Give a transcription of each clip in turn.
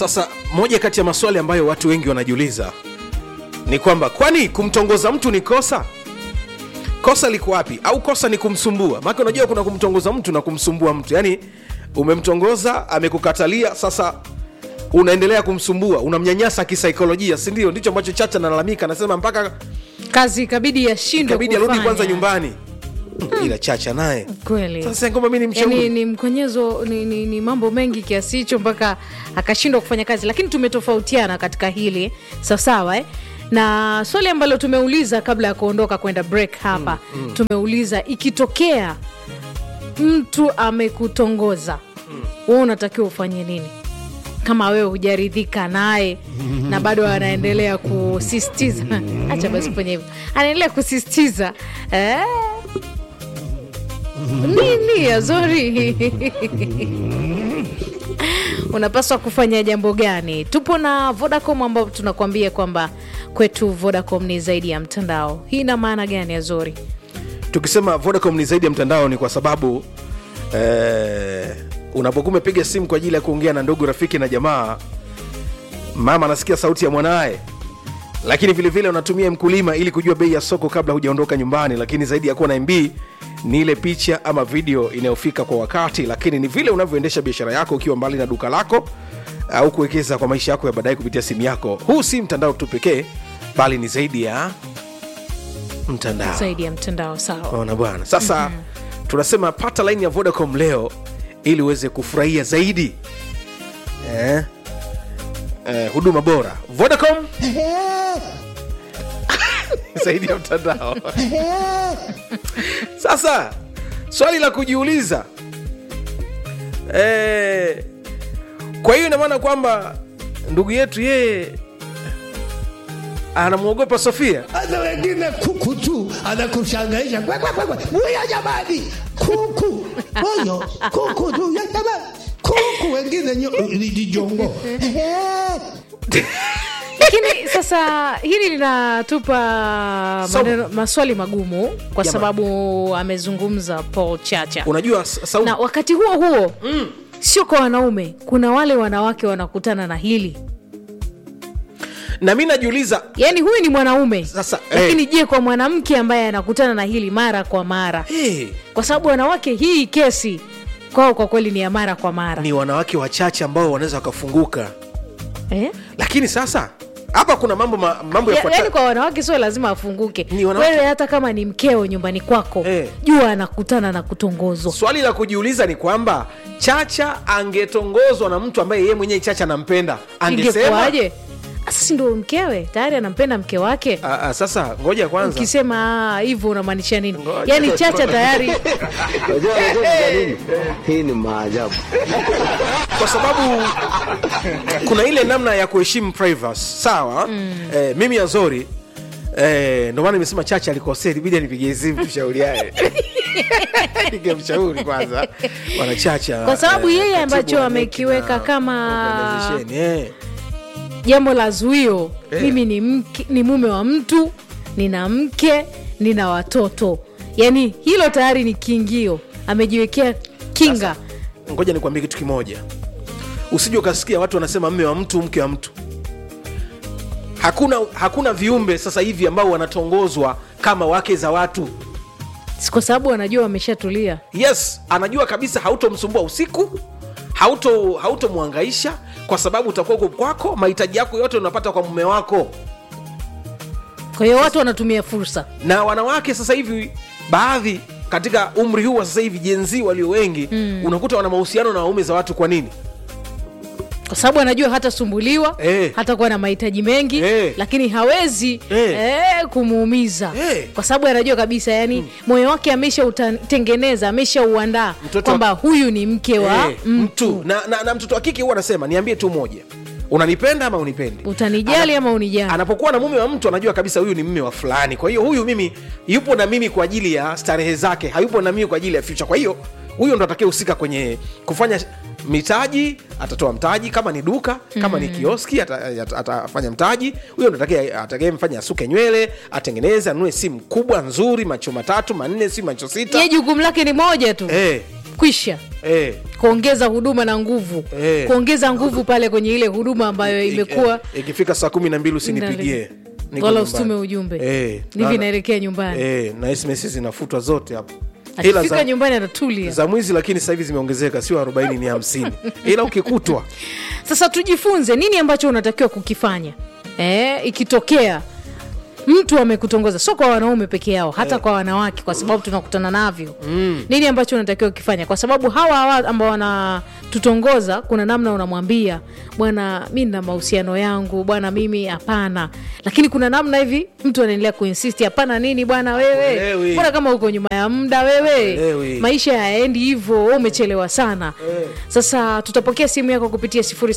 sasa moja kati ya maswali ambayo watu wengi wanajiuliza ni kwamba kwani kumtongoza mtu ni kosa kosa liko wapi au kosa ni kumsumbua maake unajua kuna kumtongoza mtu na kumsumbua mtu yaani umemtongoza amekukatalia sasa unaendelea kumsumbua unamnyanyasa kisaikolojia sindio ndicho ambacho chacha analalamika anasema mpaka kazi ikabidi yashindwe kabidi arudi kufanya. kwanza nyumbani ila chacha naye kweli sasa ngoma mi ni mshauri yani ni mkonyezo ni, ni, ni mambo mengi kiasi hicho mpaka akashindwa kufanya kazi lakini tumetofautiana katika hili sawasawa eh? na swali ambalo tumeuliza kabla ya kuondoka kwenda break hapa mm, mm. tumeuliza ikitokea mtu amekutongoza mm. wewe unatakiwa ufanye nini kama wewe hujaridhika naye na bado anaendelea kusistiza acha basi kufanya hivyo anaendelea kusistiza eh? nini azori unapaswa kufanya jambo gani tupo na vodacom ambao tunakuambia kwamba kwetu vodacom ni zaidi ya mtandao hii ina maana gani azori tukisema vodacom ni zaidi ya mtandao ni kwa sababu eh, unapokuwa umepiga simu kwa ajili ya kuongea na ndugu rafiki na jamaa mama anasikia sauti ya mwanaye lakini vilevile vile unatumia mkulima ili kujua bei ya soko kabla hujaondoka nyumbani lakini zaidi ya kuwa na mb ni ile picha ama video inayofika kwa wakati lakini ni vile unavyoendesha biashara yako ukiwa mbali na duka lako au kuwekeza kwa maisha yako ya baadaye kupitia simu yako huu si mtandao tu pekee bali ni zaidi ya mtandao zaidi ya mtandao sawa ona bwana sasa mm-hmm. tunasema pata laini ya vodacom leo ili uweze kufurahia zaidi eh? Eh, huduma bora vodacom zaidi ya mtandao sasa swali la kujiuliza eh, kwa hiyo inamaana kwamba ndugu yetu yeye anamwogopa sofia hata wengine kuku tu anakushangaisha Kwe, kwe, kwe, kwe. Mwiya jamani kuku oyo kuku tu ya jamani kuku wengine nyo- ni ni jongo lakini sasa hili linatupa So- maneno, maswali magumu kwa Jamani. sababu amezungumza paul chacha unajua s- sauti na wakati huo huo mm. sio kwa wanaume kuna wale wanawake wanakutana na hili na mi najiuliza yaani huyu ni mwanaume Sasa, lakini je kwa mwanamke ambaye anakutana na hili mara kwa mara hey, kwa sababu wanawake hii kesi kwao kwa kweli ni ya mara kwa mara ni wanawake wachache ambao wanaweza wakafunguka eh? lakini sasa hapa kuna mambo ma, mambo Ya- yafuatayo yaani kwa wanawake sio lazima afunguke Ni wanawake- wewe hata kama ni mkeo nyumbani kwako Eh. jua anakutana na kutongozwa swali la kujiuliza ni kwamba chacha angetongozwa na mtu ambaye yeye mwenyewe chacha anampenda angesema ingekuwaje sasa si ndo mkewe tayari anampenda mke wake Ah, ah, sasa ngoja kwanza ukisema "Ah, hivyo unamaanisha nini Ngoja. yaani chacha tayari Unajua unajua ni nini? Hii ni maajabu. kwa sababu kuna ile namna ya kuheshimu privacy sawa mm. eh, mimi azori eh, ndo maana nimesema chacha alikosea ibidi anipigie simu tushauriane ningemshauri kwanza wanachacha Kwa sababu eh, yeye katibu ambacho wa NEC amekiweka na kama- organization, eh. jambo la zuio Eh. mimi ni, mke, ni mume wa mtu nina mke nina watoto yaani hilo tayari ni kiingio amejiwekea kinga ngoja nikwambie kitu kimoja usije ukasikia watu wanasema mme wa mtu mke wa mtu hakuna hakuna viumbe sasa hivi ambao wanatongozwa kama wake za watu Si kwa sababu wanajua wameshatulia yes anajua kabisa hautomsumbua usiku hauto hautomwangaisha kwa sababu utakuwa uko kwako mahitaji yako yote unapata kwa mume wako kwa hiyo watu wanatumia fursa na wanawake sasa hivi baadhi katika umri huu wa sasa hivi jenzi walio wengi mm. unakuta wana mahusiano na waume za watu kwa nini kwa sababu anajua hatasumbuliwa Eh. hatakuwa na mahitaji mengi Eh. lakini hawezi Eh. eh, kumuumiza Eh. kwa sababu anajua kabisa yani moyo wake ameshautengeneza ameshauandaa Mtoto kwamba wa- huyu ni mke wa Eh, mtu mtu na, na, na mtoto wa kike huwa anasema niambie tu moja unanipenda ama unipendi utanijali ama unijali anapokuwa na mume wa mtu anajua kabisa huyu ni mme wa fulani kwa hiyo huyu mimi yupo na mimi kwa ajili ya starehe zake hayupo na mimi kwa ajili ya future kwa hiyo huyo ndo atakaye husika kwenye kufanya mitaji atatoa mtaji kama ni duka kama ni kioski ata- ata- atafanya mtaji huyo ndo atakaye- atakayemfanya asuke nywele atengeneze anunue simu kubwa nzuri macho matatu manne si macho sita ye jukumu lake ni moja tu Eh, kwisha eh, kuongeza huduma na nguvu Eh. kuongeza nguvu pale kwenye ile huduma ambayo imekuwa eh, ikifika saa kumi na mbili usinipigie Niko wala nyumbani. usitume ujumbe eh, hivi na- naelekea nyumbani eh, na sms zinafutwa zote hapo ila akifika za, nyumbani anatulia za mwizi lakini sasa hivi zimeongezeka sio 40 ni 50 ila ukikutwa sasa tujifunze nini ambacho unatakiwa kukifanya e, ikitokea mtu amekutongoza sio kwa wanaume peke yao hata kwa wanawake kwa sababu tunakutana navyo mm. nini ambacho unatakiwa kukifanya kwa sababu hawa hawa ambao wanatutongoza kuna namna unamwambia bwana mi na mahusiano yangu bwana mimi hapana lakini kuna namna hivi mtu anaendelea kuinsisti hapana nini bwana wewe Hakuelewi. mbona kama uko nyuma ya muda wewe Hakuelewi. maisha yaendi hivyo wewe umechelewa sana sasa tutapokea simu yako kupitia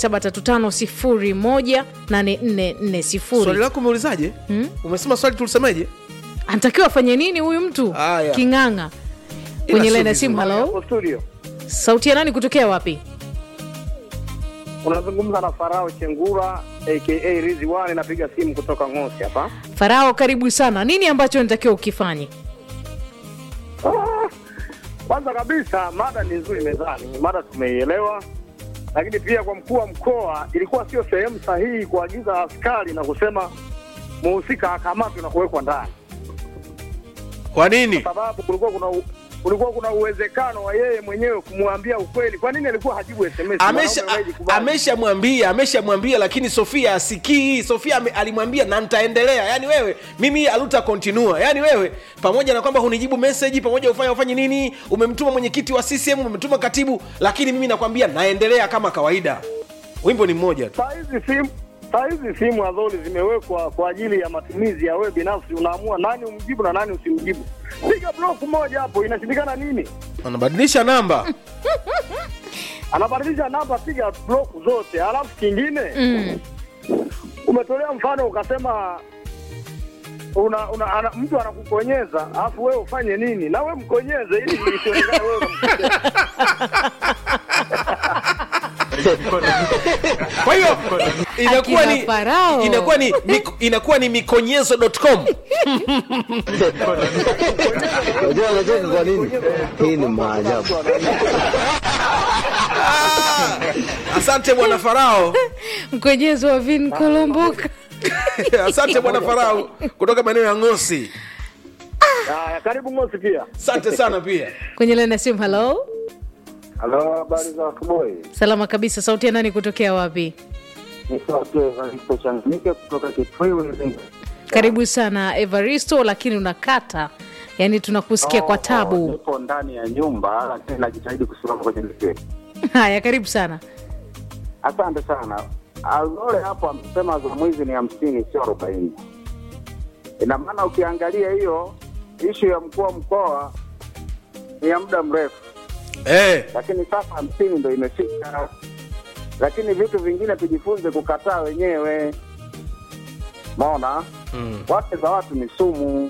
0735018440 swali lako umeulizaje umesema swali tulisemeje anatakiwa afanye nini huyu mtu Aya. king'ang'a Ila kwenye sio laini ya vizuri. simu halo Hapo studio sauti ya nani kutokea wapi unazungumza na Farao Chengura aka Rizwan, napiga simu kutoka Ngosi hapa. farao karibu sana nini ambacho natakiwa ukifanye Ah, Kwanza kabisa mada ni nzuri mezani, mada tumeielewa, lakini pia kwa mkuu wa mkoa ilikuwa sio sehemu sahihi kuagiza askari na kusema muhusika akamatwe na kuwekwa ndani, kwa nini sababu kulikuwa kuna u- kulikuwa kuna uwezekano wa yeye mwenyewe kumwambia ukweli. Kwa nini alikuwa hajibu SMS? amesha Mwanaume a- anayejikubali. ameshamwambia ameshamwambia lakini sofia asikii sofia ame, alimwambia na nitaendelea yaani wewe mimi aluta kontinua yaani wewe pamoja na kwamba hunijibu meseji pamoja ufanya ufanye nini umemtuma mwenyekiti wa ccm umemtuma katibu lakini mimi nakwambia naendelea kama kawaida wimbo ni mmoja tu Saa hizi simu saa hizi simu adholi zimewekwa kwa ajili ya matumizi ya wewe binafsi, unaamua nani umjibu na nani usimjibu. Piga block moja hapo, inashindikana nini? anabadilisha namba Anabadilisha namba, piga block zote. Alafu kingine mm. umetolea mfano ukasema una, una, ana, mtu anakukonyeza alafu wewe ufanye nini? Na wewe mkonyeze ili isionekane wewe unamkonyeza. kwa hiyo inakuwa Akina ni Farao. inakuwa ni mik- inakuwa ni mikonyezo.com Unajua unacheka kwa nini? Hii ni maajabu. asante bwana farao mkwenyezo wa vin kolomboka asante bwana farao kutoka maeneo ya ngosi Haya, karibu Ngosi pia. asante sana pia kwenye laini ya simu halo Halo, habari za asubuhi. salama kabisa sauti ya nani kutokea wapi Ni sauti ya Evaristo Changamike kutoka Kitwiwi. karibu sana evaristo lakini unakata yaani tunakusikia kwa tabu Nipo ndani ya nyumba lakini najitahidi kusimama kwenye mistari. haya karibu sana Asante sana. Alole hapo amesema za mwizi ni hamsini sio arobaini. Ina maana ukiangalia hiyo ishu ya mkuu wa mkoa ni ya muda mrefu, eh. lakini sasa hamsini ndo imefika. Lakini vitu vingine tujifunze kukataa wenyewe. Maona mm. wake za watu ni sumu.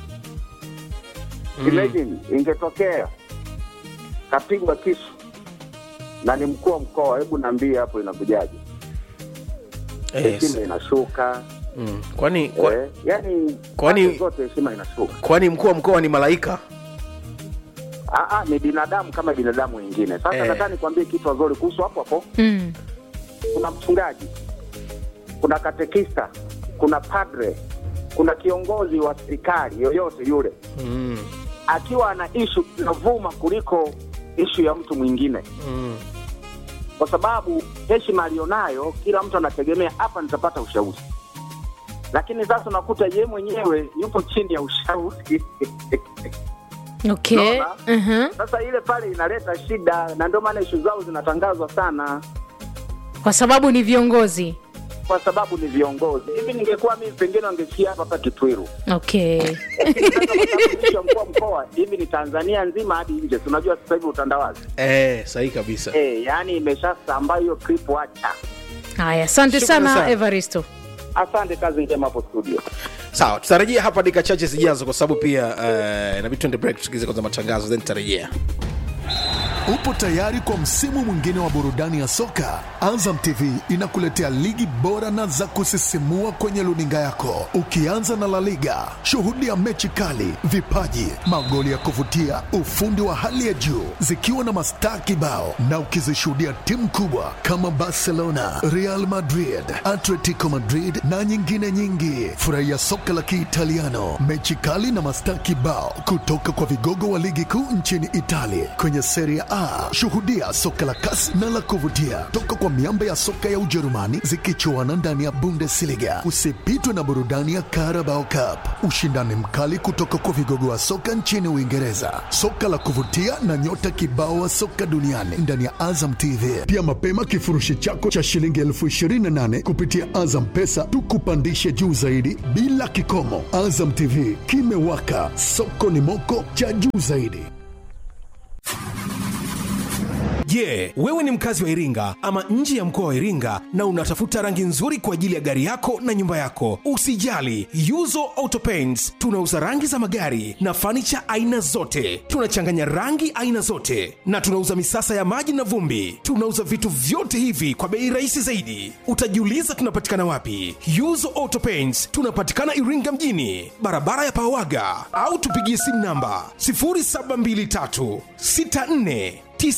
Imagine ingetokea kapigwa kisu na ni mkuu wa mkoa, hebu niambie hapo inakujaje? Yes. Heshima inashuka Mm. kwani kwa, eh, yani kwani- pande zote heshima inashuka. kwani mkuu wa mkoa ni malaika Aa, ni binadamu kama binadamu wengine. Sasa Eh. nataka nikwambie kitu wazuri kuhusu hapo hapo. mm. Kuna mchungaji, kuna katekista, kuna padre, kuna kiongozi wa serikali yoyote yule, mm. akiwa ana ishu inavuma kuliko ishu ya mtu mwingine Mm. kwa sababu heshima alionayo, kila mtu anategemea hapa nitapata ushauri, lakini sasa unakuta ye mwenyewe yupo chini ya ushauri okay Naona? uh-huh. sasa ile pale inaleta shida, na ndio maana ishu zao zinatangazwa sana, kwa sababu ni viongozi kwa sababu ni viongozi. Hivi ningekuwa mimi, pengine wangefikia hapa hapa Kitwiru. okay Lakini sasa kwa sababu ishu ya mkuu wa mkoa hivi ni Tanzania nzima hadi nje, tunajua sasa hivi utandawazi eh, sahihi kabisa eh, yani imeshasambaa hiyo clip, wacha. haya asante Shukrani sana, sana. evaristo Asante, kazi njema hapo studio. sawa tutarejea hapa dakika chache zijazo kwa sababu pia uh, inabidi tuende break tusikize kwanza matangazo then tutarejea Upo tayari kwa msimu mwingine wa burudani ya soka? Azam TV inakuletea ligi bora na za kusisimua kwenye luninga yako, ukianza na La Liga. Shuhudia mechi kali, vipaji, magoli ya kuvutia, ufundi wa hali ya juu, zikiwa na mastaa kibao, na ukizishuhudia timu kubwa kama Barcelona, Real Madrid, Atletico Madrid na nyingine nyingi. Furahia soka la Kiitaliano, mechi kali na mastaa kibao kutoka kwa vigogo wa ligi kuu nchini Italia kwenye Serie A. Shuhudia soka la kasi na la kuvutia toka kwa miamba ya soka ya Ujerumani zikichuana ndani ya Bundesliga. Usipitwe na burudani ya Carabao Cup, ushindani mkali kutoka kwa vigogo wa soka nchini Uingereza, soka la kuvutia na nyota kibao wa soka duniani ndani ya Azam TV. Pia mapema kifurushi chako cha shilingi elfu ishirini na nane kupitia Azam Pesa tukupandishe juu zaidi bila kikomo. Azam TV kimewaka, soko ni moko cha juu zaidi. Je, wewe ni mkazi wa Iringa ama nje ya mkoa wa Iringa na unatafuta rangi nzuri kwa ajili ya gari yako na nyumba yako? Usijali, Yuzo Auto Paints tunauza rangi za magari na fanicha aina zote. Tunachanganya rangi aina zote na tunauza misasa ya maji na vumbi. Tunauza vitu vyote hivi kwa bei rahisi zaidi. Utajiuliza tunapatikana wapi? Yuzo Auto Paints tunapatikana Iringa mjini, barabara ya Pawaga, au tupigie simu namba 0723 64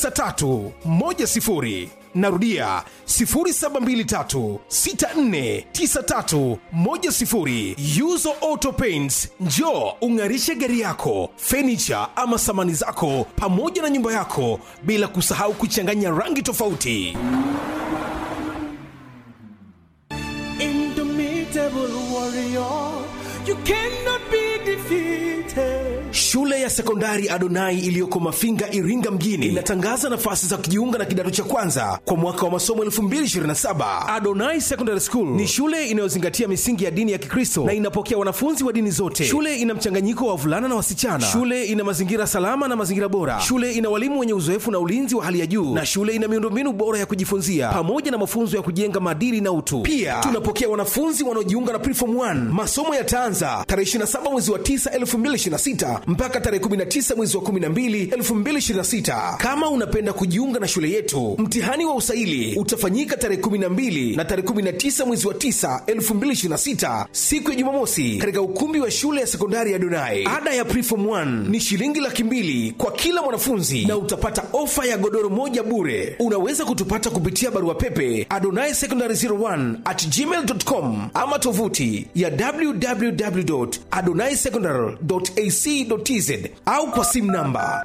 9310 narudia 0723649310 yuzo auto paints njo ung'arishe gari yako fenicha ama samani zako pamoja na nyumba yako bila kusahau kuchanganya rangi tofauti Indomitable warrior, you cannot be defeated. Shule ya sekondari Adonai iliyoko Mafinga, Iringa mjini inatangaza nafasi za kujiunga na kidato cha kwanza kwa mwaka wa masomo 2027. Adonai Secondary School ni shule inayozingatia misingi ya dini ya Kikristo na inapokea wanafunzi wa dini zote. Shule ina mchanganyiko wa wavulana na wasichana. Shule ina mazingira salama na mazingira bora. Shule ina walimu wenye uzoefu na ulinzi wa hali ya juu, na shule ina miundombinu bora ya kujifunzia pamoja na mafunzo ya kujenga maadili na utu. Pia tunapokea wanafunzi wanaojiunga na Preform 1. Masomo yataanza tarehe 27 mwezi wa 9 2026 mpaka tarehe 19 mwezi wa 12 2026. Kama unapenda kujiunga na shule yetu, mtihani wa usaili utafanyika tarehe 12 na tarehe 19 mwezi wa 9 2026, siku ya Jumamosi, katika ukumbi wa shule ya sekondari ya Donai. Ada ya Preform 1 ni shilingi laki mbili kwa kila mwanafunzi na utapata ofa ya godoro moja bure. Unaweza kutupata kupitia barua pepe adonai secondary 01 at gmail.com ama tovuti ya www.adonaisecondary.ac.tz au kwa simu namba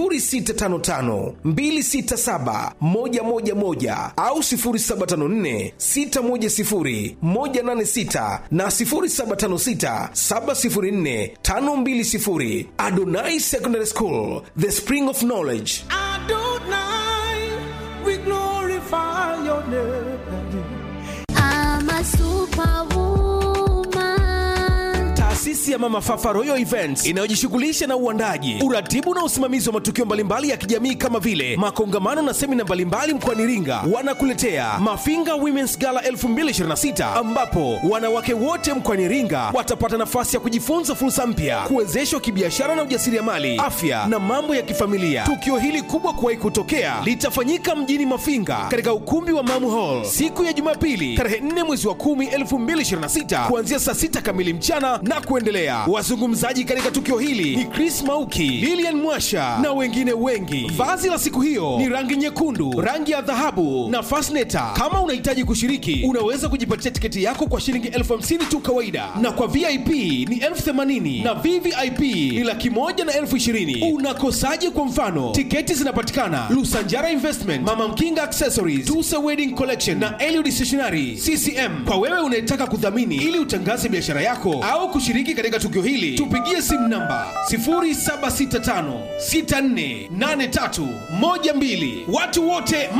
0655267111 au 0754610186 na 0756704520. Adonai Secondary School, the spring of knowledge. Adonai, we glorify your name. I'm a superwoman. Taasisi ya Mama Fafa Royal Events inayojishughulisha na uandaji, uratibu na usimamizi wa matukio mbalimbali ya kijamii kama vile makongamano na semina mbalimbali mkoani Iringa, wanakuletea Mafinga Women's Gala 2026 ambapo wanawake wote mkoani Iringa watapata nafasi ya kujifunza fursa mpya, kuwezeshwa kibiashara na ujasiriamali, afya na mambo ya kifamilia. Tukio hili kubwa kuwahi kutokea litafanyika mjini Mafinga katika ukumbi wa Mamu Hall siku ya Jumapili tarehe 4 mwezi wa 10 2026 kuanzia saa 6 kamili mchana na kuendelea. Wazungumzaji katika tukio hili ni Chris Mauki, Lilian Mwasha na wengine wengi. Vazi la siku hiyo ni rangi nyekundu, rangi ya dhahabu na fasneta. Kama unahitaji kushiriki, unaweza kujipatia tiketi yako kwa shilingi elfu hamsini tu kawaida, na kwa VIP ni elfu themanini na VVIP ni laki moja na elfu ishirini. Unakosaje? Kwa mfano, tiketi zinapatikana Lusanjara Investment, Mama Mkinga Accessories, Tusa Wedding Collection na Eliud Stationery CCM. Kwa wewe unayetaka kudhamini ili utangaze biashara yako au kushiriki katika tukio hili, tupigie simu namba 0765648312. Watu wote